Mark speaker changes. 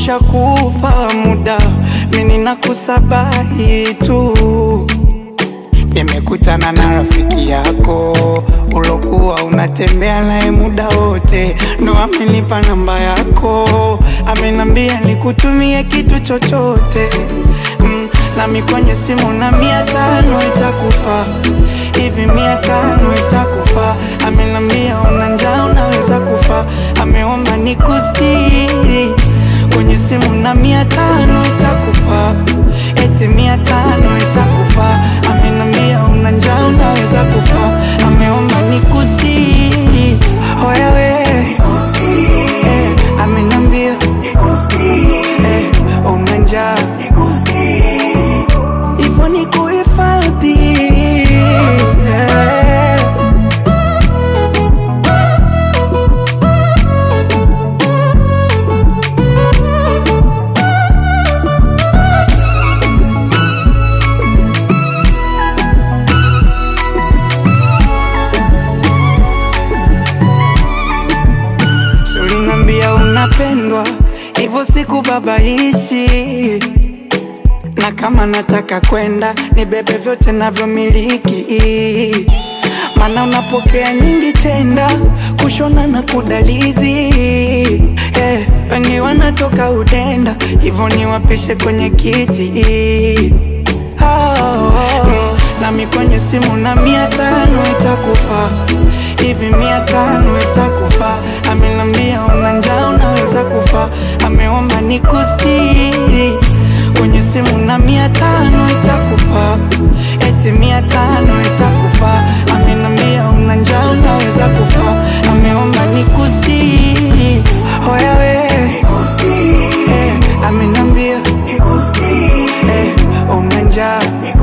Speaker 1: ushakufa muda, mimi nakusabahi tu. Nimekutana na rafiki yako ulokuwa unatembea naye muda wote, ndo amenipa namba yako, amenambia nikutumie kitu chochote mm, nami kwenye simu na mia tano itakufa hivi, mia tano itakufa. Amenambia una njaa unaweza kufa, ameomba nikustiri kwenye simu na mia tano itakufa, eti mia tano itakufa. Amenambia una njaa unaweza kufa, ameomba nikustiri. Hoya we eh, amenambia eh, una njaa hivyo ni kuhifadhi eh. Sulinambia unapendwa hivyo sikubabaishi, na kama nataka kwenda nibebe vyote navyomiliki, mana unapokea nyingi tenda kushona na kudalizi yeah. Wengi wanatoka udenda hivyo niwapishe kwenye kiti oh, mm, nami kwenye simu na mia tano itakufa hivi, mia tano itakufa. Amenambia una njaa unaweza kufa, ameomba nikustiri kwenye simu na mia tano itakufa, eti mia tano itakufa. Amenambia una njaa unaweza kufa, ameomba nikustiri. Hoya we eh, amenambia eh, una njaa